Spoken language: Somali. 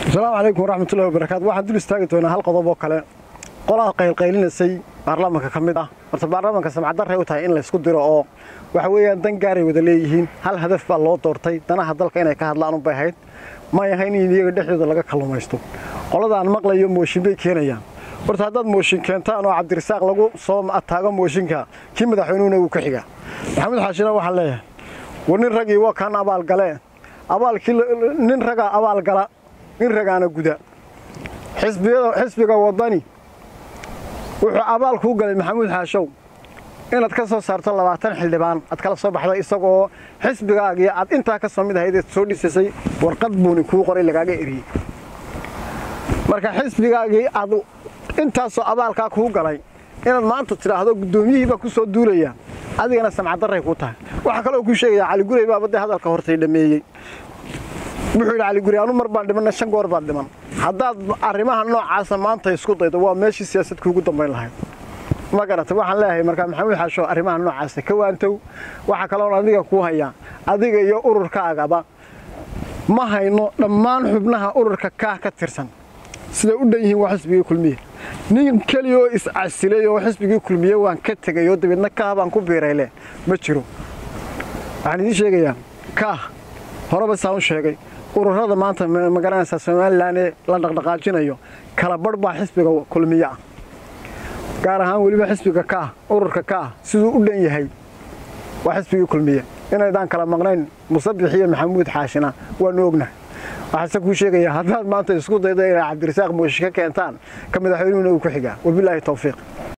asalaamu calaykum waraxmatullahi wabarakaatu waxaan dul istaagi doonaa hal qodob oo kale qolaa qaylqaylinaysay baarlamaanka ka mid ah horta baarlamaanka samcaddarray u tahay in laysku diro oo waxa weeyaan dan gaaray wada leeyihiin hal hadaf baa loo doortay danaha dalka inay ka hadlaan unbay ahayd may ahayn in iyaga dhexdooda laga kallumaysto qoladaan maqlayo mooshin bay keenayaan horta haddaad mooshin keentaan oo cabdirasaaq lagu soo ataago mooshinka kii madaxweynuhuna wuu ka xigaa maxamed xaashina waxaan leeyahay war nin ragii waa kaan abaalgalee abaalkii nin ragaa abaalgala nin ragaana guda xisbiga wadani wuxuu abaal kuu galay maxamuud xaashow inaad ka soo saarto labaatan xildhibaan aad kala soo baxdo isagoo xisbigaagii aad intaa ka soo mid ahayd eed soo dhisasay warqad buuni kuu qoray lagaaga eriyey marka xisbigaagii aad intaasoo abaalkaa kuu galay inaad maanta tidhaahdo guddoomiyihii baa ku soo duulaya adigana samcaddarray kuu tahay waxaa kaloo kuu sheegayaa caligurey baa badde hadalka hortay dhammeeyey wuxuu yidhi caliguri anu mar baan dhimanna shan goor baad dhiman haddaad arrimaha noocaasa maanta isku daydo waa meeshii siyaasad kuugu dambayn lahayd ma garata waxaan leeyahay markaa maxamuud xaasho arrimaha noocaasa ka waantow waxaa kaloon adiga kuu hayaa adiga iyo ururkaagaba ma hayno dhammaan xubnaha ururka kaah ka tirsan siday u dhan yihiin waa xisbigii kulmiye nin keliya oo iscasilay oo xisbigii kulmiye waan ka tegay oo dabeedna kaah baan ku biirayle ma jiro waxaan idiin sheegayaa kaah horeba saan u sheegay ururada maanta ma garanaysaa somalilan ee la dhaqdhaqaajinayo kala badh baa xisbiga kulmiye ah gaar ahaan weliba xisbiga kaah ururka kaah siduu u dhan yahay waa xisbigii kulmiye inaydaan kala maqnayn musabix iyo maxamuud xaashina waanu ognahay waxaase kuu sheegayaa haddaad maanta isku daydo inay cabdirasaaq mooshi ka keentaan ka madaxweynuhuna uu ku xigaa wabilaahi tawfiiq